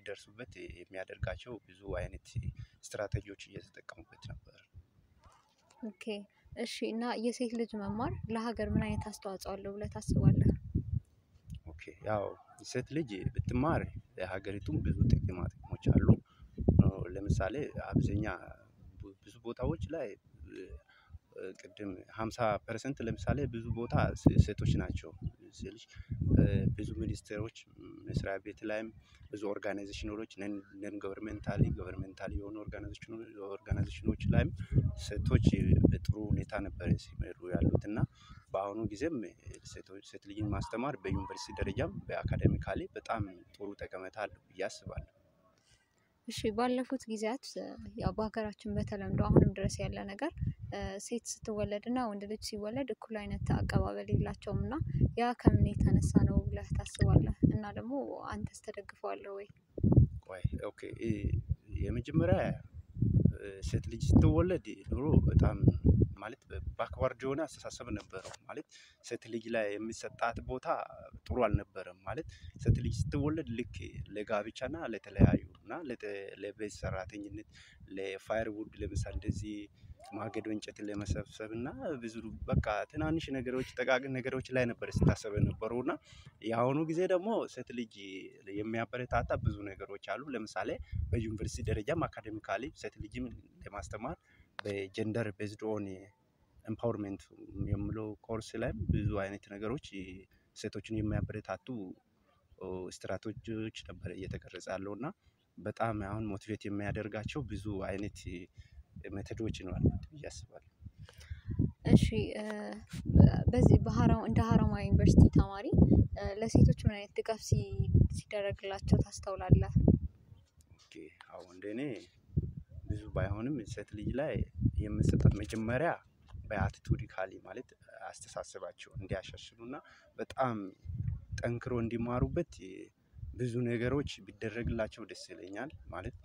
እንዲደርሱበት የሚያደርጋቸው ብዙ አይነት ስትራቴጂዎች እየተጠቀሙበት ነበር። ኦኬ እሺ። እና የሴት ልጅ መማር ለሀገር ምን አይነት አስተዋጽኦ አለው ብለህ ታስባለህ? ኦኬ ያው ሴት ልጅ ብትማር ለሀገሪቱም ብዙ ጥቅማ ጥቅሞች አሉ። ለምሳሌ አብዛኛ ብዙ ቦታዎች ላይ ቅድም ሃምሳ ፐርሰንት ለምሳሌ ብዙ ቦታ ሴቶች ናቸው ስልሽ ብዙ ሚኒስቴሮች መስሪያ ቤት ላይም ብዙ ኦርጋናይዜሽኖች ነን ገቨርንመንታሊ ገቨርንመንታሊ የሆኑ ኦርጋናይዜሽኖች ላይም ሴቶች በጥሩ ሁኔታ ነበር ሲመሩ ያሉት እና በአሁኑ ጊዜም ሴቶች ሴት ልጅን ማስተማር በዩኒቨርሲቲ ደረጃም በአካዳሚካሊ በጣም ጥሩ ጠቀሜታ አለው ብዬ አስባለሁ። እሺ ባለፉት ጊዜያት ያው በሀገራችን በተለምዶ አሁንም ድረስ ያለ ነገር ሴት ስትወለድ እና ወንድ ልጅ ሲወለድ እኩል አይነት አቀባበል የላቸውም እና ያ ከምን የተነሳ ነው ብለህ ታስባለህ? እና ደግሞ አንተስ ተደግፈዋለህ ወይ? ቆይ ኦኬ የመጀመሪያ ሴት ልጅ ስትወለድ ኑሮ በጣም ማለት ባክዋርድ የሆነ አስተሳሰብ ነበረው ማለት ሴት ልጅ ላይ የሚሰጣት ቦታ ጥሩ አልነበረም። ማለት ሴት ልጅ ስትወለድ ልክ ለጋብቻና ለተለያዩ እና ለቤት ሰራተኝነት ለፋየር ውድ ለምሳሌ እንደዚህ ማገዶ እንጨት ለመሰብሰብ እና ብዙ በቃ ትናንሽ ነገሮች ጠቃቅን ነገሮች ላይ ነበር ስታሰብ የነበረው እና የአሁኑ ጊዜ ደግሞ ሴት ልጅ የሚያበረታታ ብዙ ነገሮች አሉ። ለምሳሌ በዩኒቨርሲቲ ደረጃም አካዳሚካሊ ሴት ልጅም ለማስተማር በጀንደር ቤዝድ ኦን ኤምፓወርመንት የሚለው ኮርስ ላይም ብዙ አይነት ነገሮች ሴቶችን የሚያበረታቱ ስትራቴጂዎች ነበር እየተቀረጸ ያለው እና በጣም አሁን ሞቲቬት የሚያደርጋቸው ብዙ አይነት ሜተዶች ነው ያሉት ብዬ አስባለሁ። እሺ በዚህ እንደ ሀረማያ ዩኒቨርሲቲ ተማሪ ለሴቶች ምን አይነት ድጋፍ ሲደረግላቸው ታስተውላለህ? ኦኬ አዎ እንደኔ ብዙ ባይሆንም ሴት ልጅ ላይ የምሰጣት መጀመሪያ በአቲቱዲካሊ ማለት አስተሳሰባቸው እንዲያሻሽሉ እና በጣም ጠንክሮ እንዲማሩበት ብዙ ነገሮች ቢደረግላቸው ደስ ይለኛል። ማለት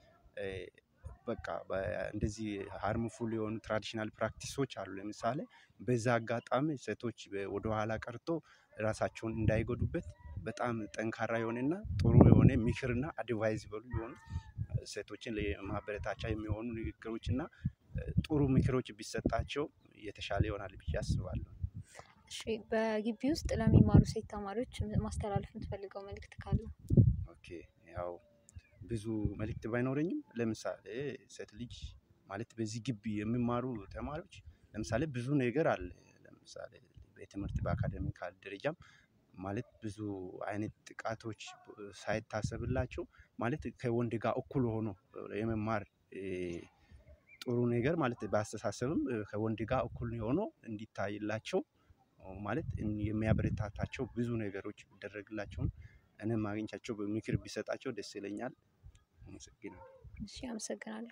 በቃ እንደዚህ ሃርምፉል የሆኑ ትራዲሽናል ፕራክቲሶች አሉ ለምሳሌ በዛ አጋጣሚ ሴቶች ወደኋላ ቀርቶ ራሳቸውን እንዳይጎዱበት በጣም ጠንካራ የሆነና ጥሩ የሆነ ምክርና አድቫይዘብል የሆኑ ሴቶችን ለማበረታቻ የሚሆኑ ንግግሮች እና ጥሩ ምክሮች ቢሰጣቸው የተሻለ ይሆናል ብዬ አስባለሁ። እሺ በግቢ ውስጥ ለሚማሩ ሴት ተማሪዎች ማስተላለፍ የምትፈልገው መልእክት ካለ? ኦኬ ያው ብዙ መልእክት ባይኖረኝም ለምሳሌ ሴት ልጅ ማለት በዚህ ግቢ የሚማሩ ተማሪዎች ለምሳሌ ብዙ ነገር አለ ለምሳሌ በትምህርት በአካዳሚካል ደረጃም ማለት ብዙ አይነት ጥቃቶች ሳይታሰብላቸው ማለት ከወንድ ጋር እኩል ሆኖ የመማር ጥሩ ነገር ማለት በአስተሳሰብም ከወንድ ጋር እኩል ሆኖ እንዲታይላቸው ማለት የሚያበረታታቸው ብዙ ነገሮች ቢደረግላቸውም እኔም አግኝቻቸው ምክር ቢሰጣቸው ደስ ይለኛል። አመሰግናለሁ። እሺ አመሰግናለሁ።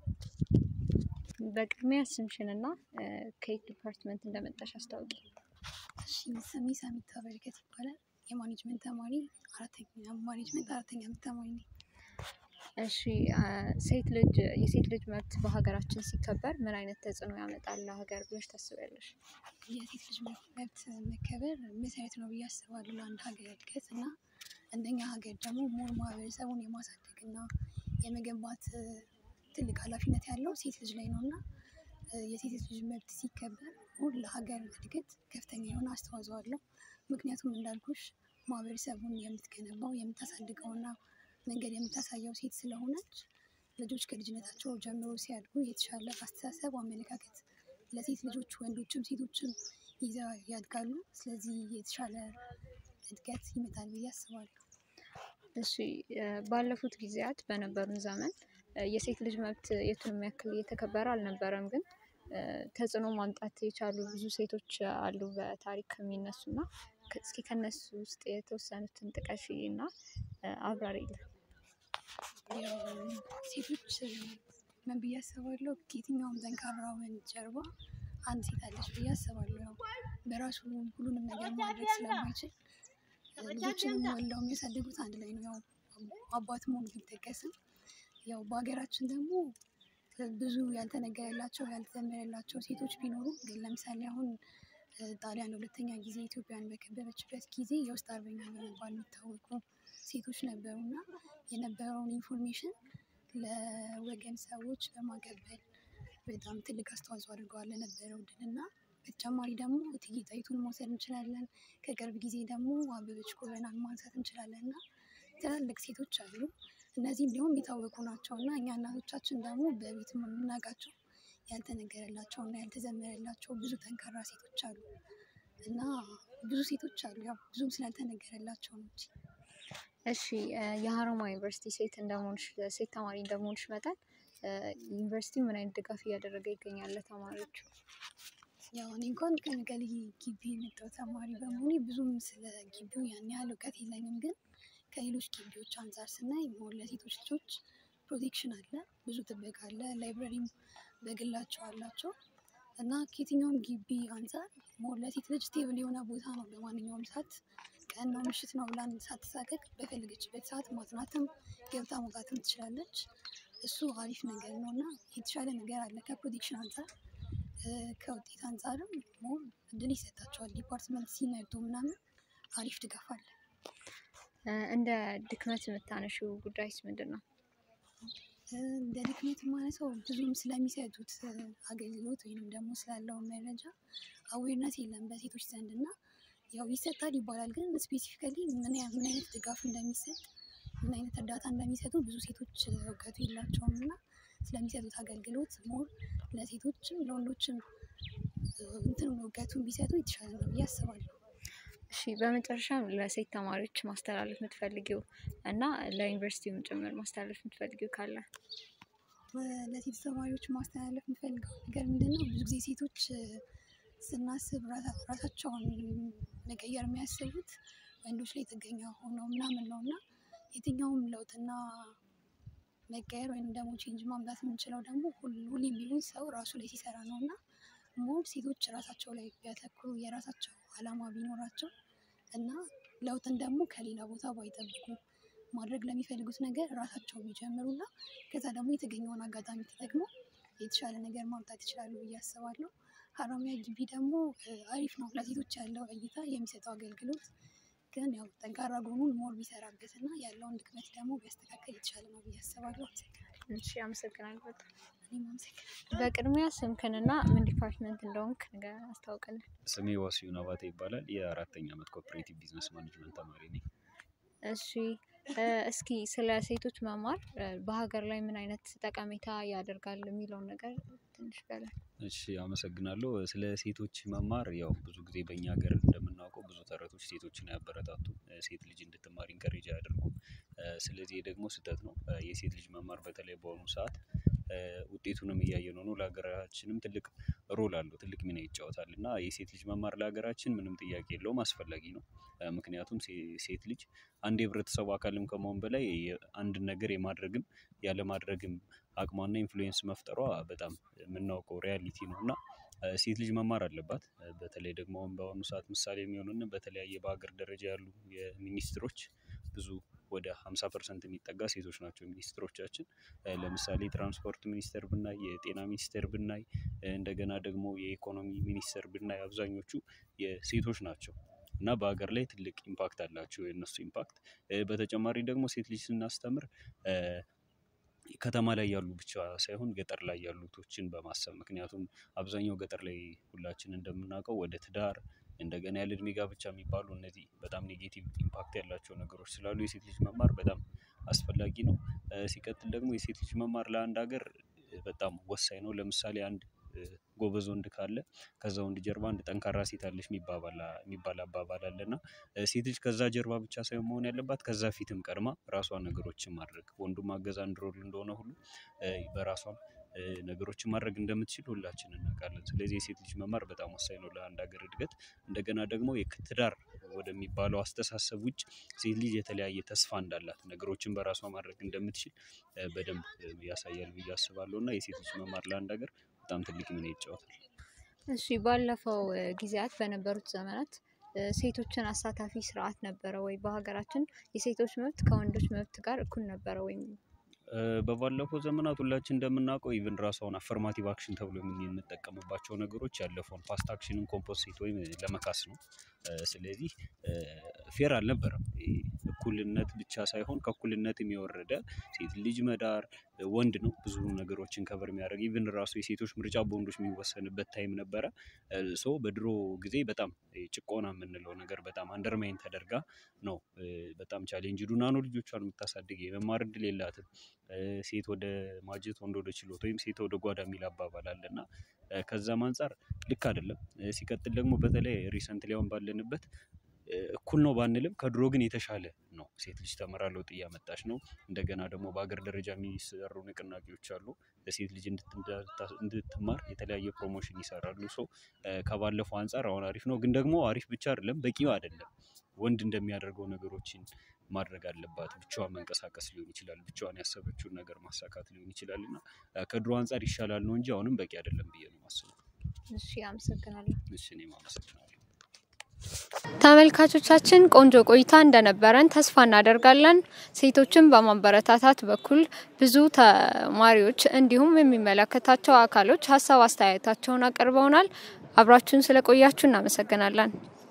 በቅድሚያ ስምሽንና ከየት ዲፓርትመንት እንደመጣሽ አስታውቂ? እሺ ስሜ ሰሚታ በረከት ይባላል። የማኔጅመንት ተማሪ አራተኛ ማኔጅመንት አራተኛ ዓመት ተማሪ ነኝ። እሺ ሴት ልጅ የሴት ልጅ መብት በሀገራችን ሲከበር ምን አይነት ተጽዕኖ ያመጣል ለሀገር ብለሽ ታስቢያለሽ? የሴት ልጅ መብት መከበር መሰረት ነው ብዬ አስባለሁ ለአንድ ሀገር እድገት እና እንደኛ ሀገር ደግሞ ሞር ማህበረሰቡን የማሳደግ እና የመገንባት ትልቅ ኃላፊነት ያለው ሴት ልጅ ላይ ነው እና የሴት ልጅ መብት ሲከበር ሁሉ ለሀገር እድገት ከፍተኛ የሆነ አስተዋጽኦ አለው። ምክንያቱም እንዳልኩሽ ማህበረሰቡን የምትገነባው የምታሳድገውና መንገድ የምታሳየው ሴት ስለሆነች ልጆች ከልጅነታቸው ጀምሮ ሲያድጉ የተሻለ አስተሳሰብ፣ አመለካከት ለሴት ልጆች ወንዶችም ሴቶችም ይዘው ያድጋሉ። ስለዚህ የተሻለ እድገት ይመጣል ብዬ አስባለሁ። እሺ ባለፉት ጊዜያት በነበሩን ዘመን የሴት ልጅ መብት የቱንም ያክል እየተከበረ አልነበረም። ግን ተጽዕኖ ማምጣት የቻሉ ብዙ ሴቶች አሉ በታሪክ የሚነሱና እስኪ ከነሱ ውስጥ የተወሰኑትን ጥቀሺ እና አብራሪልን። ያው ሴቶች ምን ብዬ አስባለሁ ከየትኛውም ጠንካራ ወንድ ጀርባ አንድ ሴት አለች ብዬ አስባለሁ። ያው በራሱ ሁሉንም ነገር ማድረግ ስለማይችል ልጆችንም ወልደው የሚያሳድጉት አንድ ላይ ነው። ያው አባት መሆን ቢጠቀስም ያው በሀገራችን ደግሞ ብዙ ያልተነገረላቸው ያልተዘመረላቸው ሴቶች ቢኖሩም ግን ለምሳሌ አሁን ጣሊያን ሁለተኛ ጊዜ ኢትዮጵያን በከበበችበት ጊዜ የውስጥ አርበኛ በመባል የሚታወቁ ሴቶች ነበሩ እና የነበረውን ኢንፎርሜሽን ለወገን ሰዎች በማቀበል በጣም ትልቅ አስተዋጽኦ አድርገዋል ለነበረው ድል እና በተጨማሪ ደግሞ እቴጌ ጣይቱን መውሰድ እንችላለን። ከቅርብ ጊዜ ደግሞ አበበች ጎበናን ማንሳት እንችላለን እና ትላልቅ ሴቶች አሉ። እነዚህ እንዲሁም የታወቁ ናቸው እና እኛ እናቶቻችን ደግሞ በቤት የምናውቃቸው ያልተነገረላቸው እና ያልተዘመረላቸው ብዙ ጠንካራ ሴቶች አሉ እና ብዙ ሴቶች አሉ ያው ብዙም ስላልተነገረላቸው ነው እንጂ። እሺ የሀረማያ ዩኒቨርሲቲ ሴት እንደመሆንሽ ሴት ተማሪ እንደመሆንሽ መጠን ዩኒቨርሲቲ ምን አይነት ድጋፍ እያደረገ ይገኛል ለተማሪዎቹ? ያው እኔ እንኳን ከመቀሌ ግቢ የመጣሁ ተማሪ በመሆኔ ብዙም ስለ ግቢው ያን ያህል እውቀት የለኝም። ግን ከሌሎች ግቢዎች አንፃር ስናይ ሞር ለሴቶች ልጆች ፕሮቴክሽን አለ፣ ብዙ ጥበቃ አለ፣ ላይብረሪም በግላቸው አላቸው እና ከየትኛውም ግቢ አንፃር ሞር ለሴት ልጅ ስቴብል የሆነ ቦታ ነው። በማንኛውም ሰዓት ቀን ነው ምሽት ነው ብላ ሳትሳቀቅ በፈለገችበት ሰዓት ማጥናትም ገብታ መውጣትም ትችላለች። እሱ አሪፍ ነገር ነው እና የተሻለ ነገር አለ ከፕሮቴክሽን አንፃር ከውጤት አንፃርም ሞር እድል ይሰጣቸዋል። ዲፓርትመንት ሲመርጡ ምናምን አሪፍ ድጋፍ አለ። እንደ ድክመት የምታነሺው ጉዳይስ ምንድን ነው? እንደ ድክመት የማነሳው ብዙም ስለሚሰጡት አገልግሎት ወይንም ደግሞ ስላለው መረጃ አዌርነስ የለም በሴቶች ዘንድ እና ያው ይሰጣል ይባላል ግን ስፔሲፊካሊ ምን ያ- ምን አይነት ድጋፍ እንደሚሰጥ ምን አይነት እርዳታ እንደሚሰጡ ብዙ ሴቶች እውቀቱ የላቸውም እና ስለሚሰጡት አገልግሎት ሞር ለሴቶችም ለወንዶችም እንትን እውቀቱን ቢሰጡ የተሻለ ነው ብዬ አስባለሁ። እሺ በመጨረሻም ለሴት ተማሪዎች ማስተላለፍ የምትፈልጊው እና ለዩኒቨርሲቲውም ጭምር ማስተላለፍ የምትፈልጊው ካለ? ለሴት ተማሪዎች ማስተላለፍ የምፈልገው ነገር ምንድን ነው? ብዙ ጊዜ ሴቶች ስናስብ ራሳ- ራሳቸውን መቀየር የሚያስቡት ወንዶች ላይ ጥገኛ ሆነው ምናምን ነው እና የትኛውም ለውጥና መቀየር ወይም ደግሞ ቼንጅ ማምጣት የምንችለው ደግሞ ሁል- ሁሌም ቢሆን ሰው ራሱ ላይ ሲሰራ ነው እና ሞር ሴቶች ራሳቸው ላይ ቢያተኩሩ የራሳቸው አላማ ቢኖራቸው እና ለውጥን ደግሞ ከሌላ ቦታ ባይጠብቁ ማድረግ ለሚፈልጉት ነገር ራሳቸው ቢጀምሩና ከዛ ደግሞ የተገኘውን አጋጣሚ ተጠቅመው የተሻለ ነገር ማምጣት ይችላሉ ብዬ አስባለሁ። ሀረማያ ግቢ ደግሞ እ፣ አሪፍ ነው ለሴቶች ያለው እይታ የሚሰጠው አገልግሎት ግን ያው ጠንካራ ጎኑን ሞር ቢሰራበት እና ያለውን ድክመት ደግሞ ቢያስተካከል የተሻለ ነው ብዬ አስባለሁ። አመሰግናለሁ። እሺ አመሰግናለሁ በጣም። እኔም አመሰግናለሁ። በቅድሚያ ስምክንና ምን ዲፓርትመንት እንደሆንክ ንገ- አስታውቅልን። ስሜ ዋሲሁን አባተ ይባላል። የአራተኛ ዓመት ኮኦፕሬቲቭ ቢዝነስ ማኔጅመንት ተማሪ ነኝ። እሺ እ፣ እስኪ ስለ ሴቶች መማር እ፣ በሀገር ላይ ምን አይነት ጠቀሜታ ያደርጋል የሚለውን ነገር ትንሽ በለን። እሺ አመሰግናለሁ። ስለ ሴቶች መማር ያው ብዙ ጊዜ በእኛ ሀገር እንደምናውቀው ብዙ ተረቶች ሴቶችን አያበረታቱ፣ ሴት ልጅ እንድትማር ኢንከሬጅ አያደርጉ። ስለዚህ ይህ ደግሞ ስህተት ነው። እ፣ የሴት ልጅ መማር በተለይ በአሁኑ ሰዓት እ፣ ውጤቱንም እያየነው ነው። ለሀገራችንም ትልቅ ሮል አለው፣ ትልቅ ሚና ይጫወታል እና የሴት ልጅ መማር ለሀገራችን ምንም ጥያቄ የለውም፣ አስፈላጊ ነው። እ፣ ምክንያቱም ሴ- ሴት ልጅ አንድ የህብረተሰቡ አካልም ከመሆን በላይ የ- አንድን ነገር የማድረግም ያለማድረግም አቅሟና ኢንፍሉዌንስ መፍጠሯ በጣም የምናውቀው ሪያሊቲ ነው እና እ፣ ሴት ልጅ መማር አለባት። እ፣ በተለይ ደግሞ አሁን በአሁኑ ሰዓት ምሳሌ የሚሆኑን በተለያየ በሀገር ደረጃ ያሉ የሚኒስትሮች ብዙ ወደ 50 ፐርሰንት የሚጠጋ ሴቶች ናቸው ሚኒስትሮቻችን። እ፣ ለምሳሌ ትራንስፖርት ሚኒስቴር ብናይ፣ የጤና ሚኒስቴር ብናይ፣ እ፣ እንደገና ደግሞ የኢኮኖሚ ሚኒስቴር ብናይ አብዛኞቹ የሴቶች ናቸው እና በሀገር ላይ ትልቅ ኢምፓክት አላቸው የእነሱ ኢምፓክት። እ፣ በተጨማሪ ደግሞ ሴት ልጅ ስናስተምር እ፣ ከተማ ላይ ያሉ ብቻ ሳይሆን ገጠር ላይ ያሉቶችን በማሰብ ምክንያቱም አብዛኛው ገጠር ላይ ሁላችን እንደምናውቀው ወደ ትዳር እንደገና ያለ እድሜ ጋብቻ የሚባሉ እነዚህ በጣም ኔጌቲቭ ኢምፓክት ያላቸው ነገሮች ስላሉ የሴት ልጅ መማር በጣም አስፈላጊ ነው። እ፣ ሲቀጥል ደግሞ የሴት ልጅ መማር ለአንድ ሀገር እ፣ በጣም ወሳኝ ነው። ለምሳሌ አንድ እ፣ ጎበዝ ወንድ ካለ ከዛ ወንድ ጀርባ አንድ ጠንካራ ሴት አለች የሚባባል የሚባል አባባል አለ እና እ፣ ሴት ልጅ ከዛ ጀርባ ብቻ ሳይሆን መሆን ያለባት ከዛ ፊትም ቀድማ ራሷን ነገሮችን ማድረግ ወንዱ ማገዝ አንድ ሮል እንደሆነ ሁሉ እ፣ በራሷም እ፣ ነገሮችን ማድረግ እንደምትችል ሁላችን እናውቃለን። ስለዚህ የሴት ልጅ መማር በጣም ወሳኝ ነው ለአንድ ሀገር እድገት። እንደገና ደግሞ የትዳር ወደሚባለው አስተሳሰብ ውጭ ሴት ልጅ የተለያየ ተስፋ እንዳላት ነገሮችን በራሷ ማድረግ እንደምትችል እ፣ በደንብ እ፣ ያሳያል ብዬ አስባለሁ እና የሴት ልጅ መማር ለአንድ ሀገር በጣም ትልቅ ሚና ይጫወታል። እሺ ባለፈው እ፣ ጊዜያት በነበሩት ዘመናት እ፣ ሴቶችን አሳታፊ ስርዓት ነበረ ወይ? በሀገራችን የሴቶች መብት ከወንዶች መብት ጋር እኩል ነበረ ወይም? በባለፈው ዘመናት ሁላችን እንደምናውቀው ኢቭን ራሱ አሁን አፈርማቲቭ አክሽን ተብሎ የምንጠቀምባቸው ነገሮች ያለፈውን ፓስት አክሽንን ኮምፖሲት ወይም ለመካስ ነው። ስለዚህ ፌር አልነበረም። እኩልነት ብቻ ሳይሆን ከእኩልነትም የወረደ ሴት ልጅ መዳር ወንድ ነው ብዙ ነገሮችን ከቨር የሚያደርግ ኢቭን ራሱ የሴቶች ምርጫ በወንዶች የሚወሰንበት ታይም ነበረ። ሶ በድሮ ጊዜ በጣም ጭቆና የምንለው ነገር በጣም አንደርማይን ተደርጋ ነው በጣም ቻሌንጅ ዱና ነው ልጆቿን የምታሳድግ የመማር እድል የላትም። ሴት ወደ ማጀት ወንድ ወደ ችሎት ወይም ሴት ወደ ጓዳ የሚል አባባል አለ እና ከዛም አንፃር ልክ አይደለም። ሲቀጥል ደግሞ በተለይ ሪሰንትሊ አሁን ባለንበት እኩል ነው ባንልም ከድሮ ግን የተሻለ ነው። ሴት ልጅ ተምራ ለውጥ እያመጣች ነው። እንደገና ደግሞ በሀገር ደረጃ የሚሰሩ ንቅናቄዎች አሉ። ለሴት ልጅ እንድትማር የተለያየ ፕሮሞሽን ይሰራሉ። ሶ ከባለፈው አንፃር አሁን አሪፍ ነው። ግን ደግሞ አሪፍ ብቻ አይደለም በቂው አይደለም። ወንድ እንደሚያደርገው ነገሮችን ማድረግ አለባት ብቻዋን መንቀሳቀስ ሊሆን ይችላል ብቻዋን ያሰበችውን ነገር ማሳካት ሊሆን ይችላል እና ከድሮ አንፃር ይሻላል ነው እንጂ አሁንም በቂ አይደለም ብዬ ነው የማስበው። እሺ አመሰግናለሁ። እሺ እኔም አመሰግናለሁ። ተመልካቾቻችን ቆንጆ ቆይታ እንደነበረን ተስፋ እናደርጋለን። ሴቶችን በማበረታታት በኩል ብዙ ተማሪዎች እንዲሁም የሚመለከታቸው አካሎች ሀሳብ አስተያየታቸውን አቅርበውናል። አብራችሁን ስለቆያችሁ እናመሰግናለን።